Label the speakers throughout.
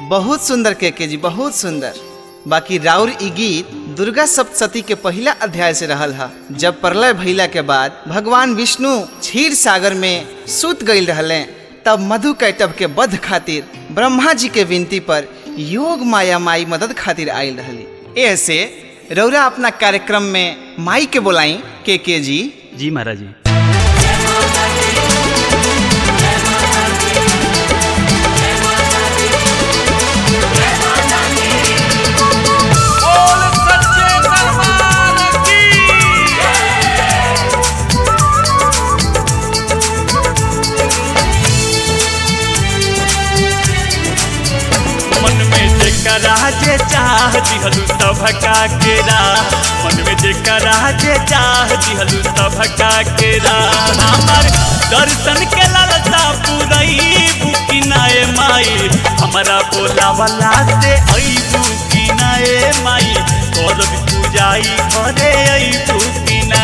Speaker 1: बहुत सुंदर के के जी बहुत सुंदर बाकी राउर ई गीत दुर्गा सप्तशती के पहला अध्याय से रहल हा जब प्रलय भइला के बाद भगवान विष्णु क्षीर सागर में सुत गईल रहले तब मधु कैटव के वध खातिर ब्रह्मा जी के विनती पर योग माया माई मदद खातिर आयल रहली ऐसे रौरा अपना कार्यक्रम में माई के बोलाई के के जी
Speaker 2: जी महाराज जी
Speaker 3: बोल सच्चे दरबार की मन में जेकरा जे चाह दिहलु सभका केरा मन में जेकरा जे चाह दिहलु सभका केरा हमर दर्शन के लालसा पुरई बुकिनाए माई हमरा बोला वाला से आई बुकिनाए माई करब पूजाई घरे आई बुकिना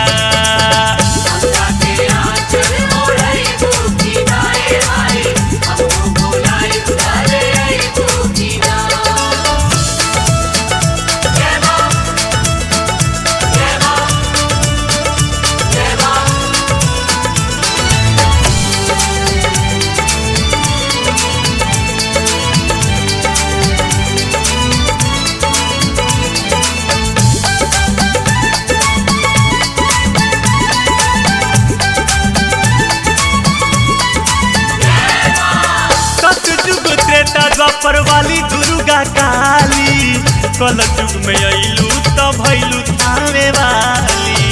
Speaker 3: सतयुग त्रेता द्वापर वाली दुर्गा काली कल युग में अइलू त भइलू थावे वाली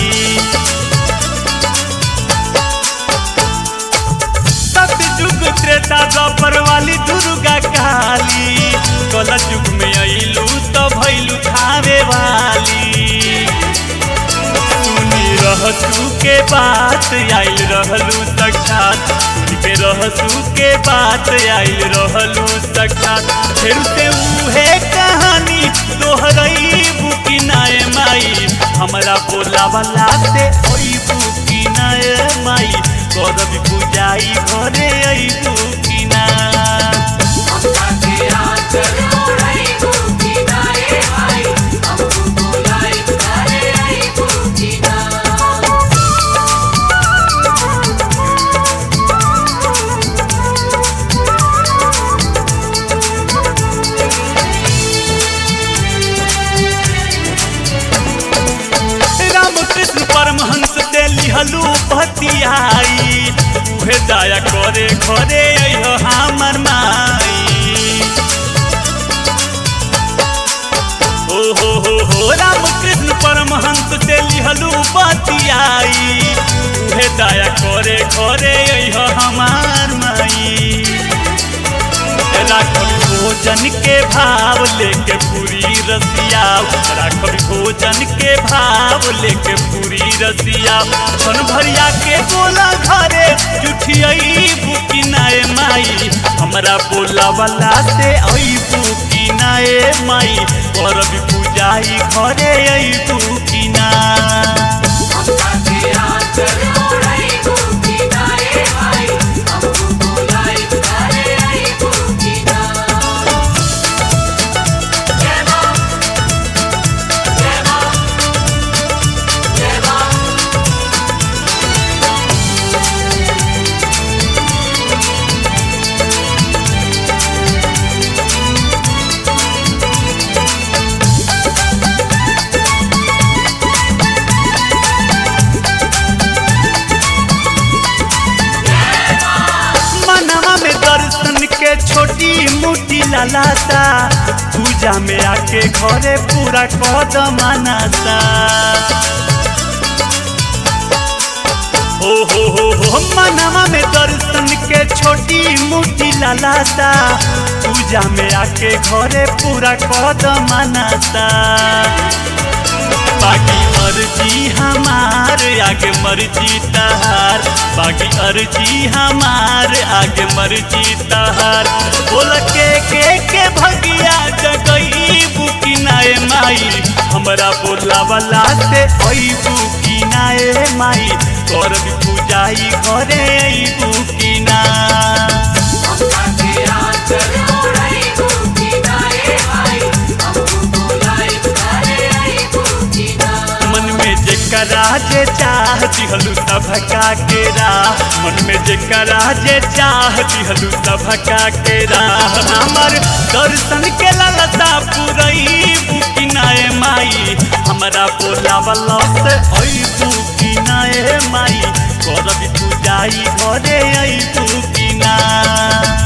Speaker 3: सतयुग त्रेता द्वापर वाली दुर्गा काली कल युग में अइलू त भइलू थावे वाली सुनी रहसू के बात आइल रहलू साक्षात सुनी के रहसू के बात आइल रहलू साक्षात फिर से उहे कहानी दोहरई बुकी नाय माई हमरा बोला वाला से ओई बुकी नाय माई करब पूजाई घरे आई बुकी ना रामकृष्ण परमहंस से लिहलू पतियाई उहे दया करे घरे अइहो हमर माई हो हो हो हो रामकृष्ण परमहंस से लिहलू पतियाई उहे दया करे घरे अइहो हमार माई राखब भोजन के भाव लेके पूरी रसिया राखब भोजन के भाव लेके पूरी रसिया छन भरिया के बोला घरे जुठियई बुकिनाए माई हमरा बोला वाला से आई बुकिनाए माई करब पूजाई घरे आई बुकिना मनवा में दर्शन के छोटी मोटी लालासा पूजा में आके घरे पूरा कदम मनासा हो हो हो हो मनवा में दर्शन के छोटी मोटी लालासा पूजा में आके घरे पूरा कदम मनासा बाकी अर्जी हमार आगे मर्जी तहार बाकी अर्जी हमार आगे मर्जी तहार बोल के के के भगिया जगई बुकी नाए माई हमरा बोला वाला से ओई बुकी नाए माई करब पूजाई घरे आई बुकी ना
Speaker 4: चलो रे गोपीना
Speaker 3: जे चाह दिहलू सभका के राह मन में जेकरा जे चाह दिहलू सभका के राह हमर दर्शन के लालसा पुरई बुकिनाए माई हमरा बोलावला से आई बुकिनाए माई करबी पूजाई घरे आई बुकिना